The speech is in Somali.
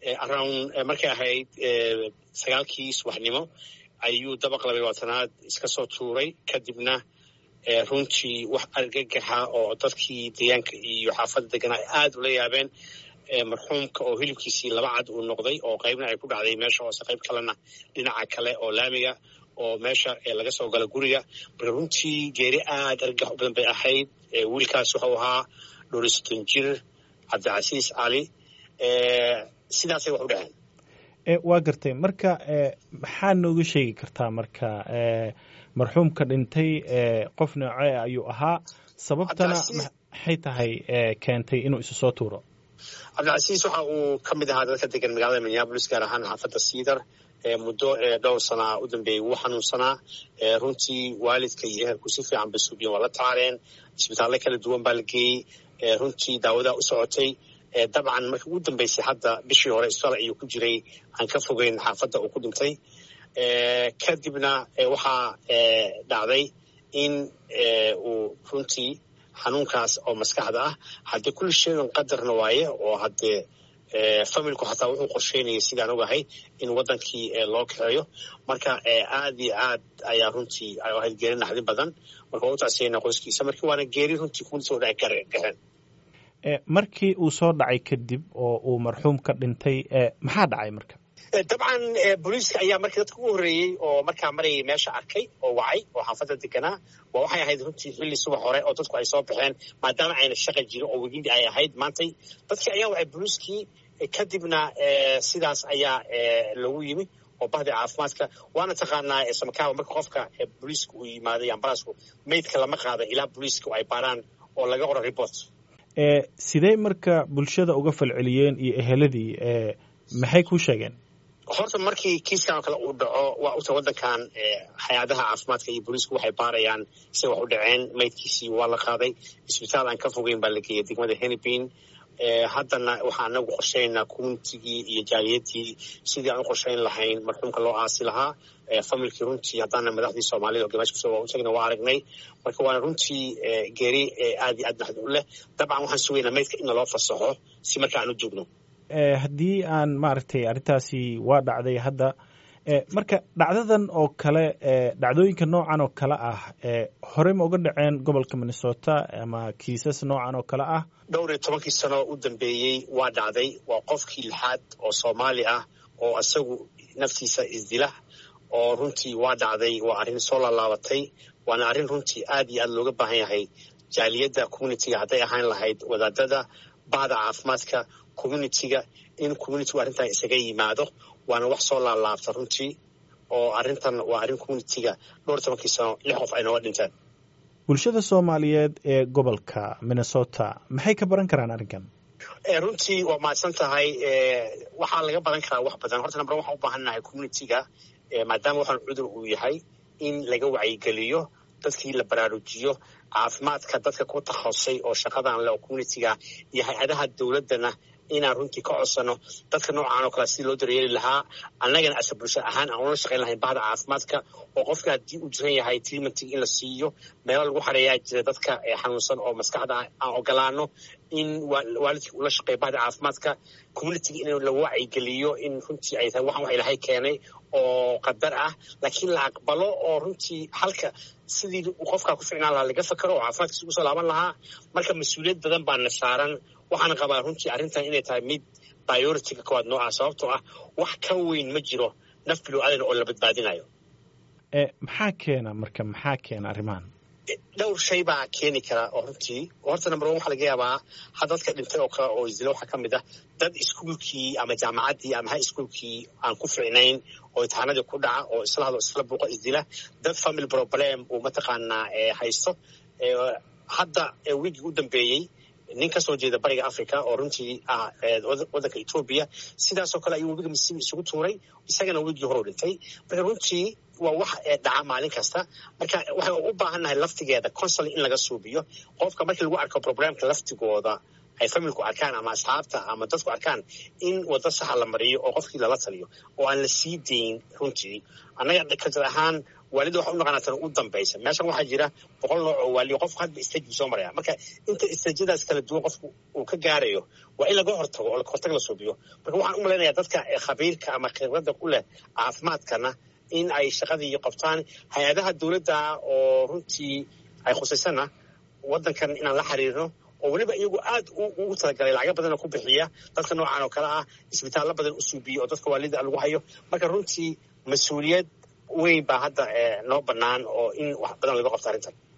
around markay ahayd sagaalkii subaxnimo ayuu dabaq labay labaatanaad iska soo tuuray kadibna runtii wax argagaxa oo dadkii deegaanka iyo xaafadda deganaa ay aada ula yaabeen marxuumka oo hilibkiisii laba cad uu noqday oo qaybna ay ku dhacday meesha hoose qayb kalena dhinaca kale oo laamiga oo meesha laga soo gala guriga marka runtii geeri aada argagax u badan bay ahayd wiilkaas wuxuu ahaa dhowr iyo soddon jir cabdicasiis cali sidaasay wax u dhaceen waa gartay marka maxaa nooga sheegi kartaa marka marxuumka dhintay qof noocee ayuu ahaa sababtana maxay tahay keentay inuu isu soo tuuro cabdicasiis waxa uu ka mid ahaa dadka degan magaalada minneabolis gaar ahaan xaafadda siidar muddo dhowr sanaa u dambeeyey wuu xanuunsanaa runtii waalidka iyo ehelku si fiican bay suubiyen waa la tacaaleen isbitaalle kala duwan baa la geeyey runtii daawadaa u socotay dabcan markii ugu dambeysay hadda bishii hore isbitaal ayuu ku jiray aan ka fogeyn xaafadda uu ku dhintay kadibna waxaa dhacday in uu runtii xanuunkaas oo maskaxda ah haddii kulli sheegan qadarna waaye oo haddee familku xataa wuxuu qorsheynayay sidaan ogahay in waddankii loo kaxeeyo marka aad iyo aad ayaa runtii ay ahayd geeri naxdin badan marka waa u tacsiyayna qoyskiisa markii waana geeri runtii kulisoo dhaci kaxeen markii uu soo dhacay kadib oo uu marxuum ka dhintay maxaa dhacay marka dabcan booliiska ayaa markii dadka ugu horreeyey oo markaa marayay meesha arkay oo wacay oo xaafadda deganaa waa waxay ahayd runtii xilli subax hore oo dadku ay soo baxeen maadaama ayna shaqa jirin oo wegindi ay ahayd maantay dadkii ayaa wacay booliiskii kadibna sidaas ayaa lagu yimi oo bahdi caafimaadka waana taqaanaa samakaaba marka qofka booliiska uu yimaaday ambalaasku meydka lama qaada ilaa booliiska ay baaraan oo laga qoro report sidee marka bulshada uga falceliyeen iyo eheladii maxay kuu sheegeen horta markii kiiskan oo kale uu dhaco waa uta waddankan hay-adaha caafimaadka iyo booliisku waxay baarayaan say wax u dhaceen maydkiisii waa la qaaday isbitaal aan ka fogeyn baa la geeyay degmada henipin haddana waxaa anagu qorsheynaa communitigii iyo jaaliyadii sidii aan u qorsheyn lahayn marxuumka loo aasi lahaa familkii runtii haddaana madaxdii soomaalida oo gamash kuso waa u tagna waa aragnay marka waana runtii geeri aad iyo aad naxdi u leh dabcan waxaan sugaynaa maydka in naloo fasaxo si marka aan u joogno haddii aan maaragtay arrintaasi waa dhacday hadda marka dhacdadan oo kale dhacdooyinka noocan oo kale ah horey ma uga dhaceen gobolka minnesota ama kiisas noocan oo kale ah dhowr iyo tobankii sano u dambeeyey waa dhacday waa qofkii lixaad oo soomaali ah oo isagu naftiisa isdila oo runtii waa dhacday waa arrin soo laalaabatay waana arrin runtii aad iyo aad looga baahan yahay jaaliyadda communitiga hadday ahaan lahayd wadaadada bahda caafimaadka communitiga in communitigu arrintan isaga yimaado waana wax soo laalaabta runtii oo arrintan waa arrin communitiga dhowr tobankii sano lix qof ay nooga dhinteen bulshada soomaaliyeed ee gobolka minnesota maxay ka baran karaan arrinkan runtii waa mahadsan tahay waxaa laga baran karaa wax badan horta nambr waxaan u baahannahay communitiga maadaama waxaan cudur uu yahay in laga wacyigeliyo dadkii la baraarujiyo caafimaadka dadka ku takhasusay oo shaqadan leh oo communitiga iyo hay-adaha dowladdana inaan runtii ka codsano dadka noocaan oo kale sidii loo daryeeli lahaa annagana ase bulsho ahaan aan ula shaqayn lahayn bahda caafimaadka oo qofka haddii uu jiran yahay treatmentig in la siiyo meelo lagu xareeyaa jira dadka xanuunsan oo maskaxda aan ogolaano in waalidkii ula shaqeeya bahda caafimaadka communitiga in la wacyigeliyo in runtii ay tahay waxaan wax ilahay keenay oo qadar ah laakiin la aqbalo oo runtii halka sidii qofkaa ku ficnaan lahaa laga fakero oo caafimaadkiisa ugu soo laaban lahaa marka mas-uuliyad badan baana saaran waxaana qabaa runtii arrintan inay tahay mid bioritiga kowaad nooca sababtoo ah wax ka weyn ma jiro naf bilo aadan oo la badbaadinayo maxaa keena marka maxaa keena arrimahan dhowr shay baa keeni kara oo runtii horta number one waxaa laga yaabaa ha dadka dhintay oo kale oo isdila waxaa ka mid ah dad iskuolkii ama jaamacaddii ama high schoolkii aan ku ficnayn oo imtixaanadii ku dhaca oo isla hadlo isla buuqo isdila dad family problem uu mataqaanaa haysto hadda wiigii u dambeeyey nin ka soo jeeda bariga africa oo runtii ah waddanka etoobiya sidaasoo kale ayuu webiga mississippi isugu tuuray isagana wigii hore u dhintay marka runtii waa wax dhaca maalin kasta marka waxay u baahannahay laftigeeda consul in laga suubiyo qofka markii lagu arko problemka laftigooda ay familku arkaan ama asxaabta ama dadku arkaan in waddo saxa la mariyo oo qofkii lala taliyo oo aan la sii dayn runtii annaga kajar ahaan waalida waxa u naqanaa tan u dambaysa meeshan waxaa jira boqol nooc oo waaliyo qofku hadba stage buu soo maraya marka inta stageyadaas kala duwan qofku uu ka gaarayo waa in laga hortago oo hortag la suubiyo marka waxaan u malaynayaa dadka khabiirka ama khibradda ku leh caafimaadkana in ay shaqadii qabtaan hay-adaha dowladda oo runtii ay khusaysana waddankan inaan la xiriirno oo weliba iyagu aad ugu talagalay lacaga badana ku bixiya dadka noocan oo kale ah isbitaallo badan u suubiya oo dadka waalida lagu hayo marka runtii mas-uuliyad weyn baa hadda noo bannaan oo in wax badan laga qabto arrintan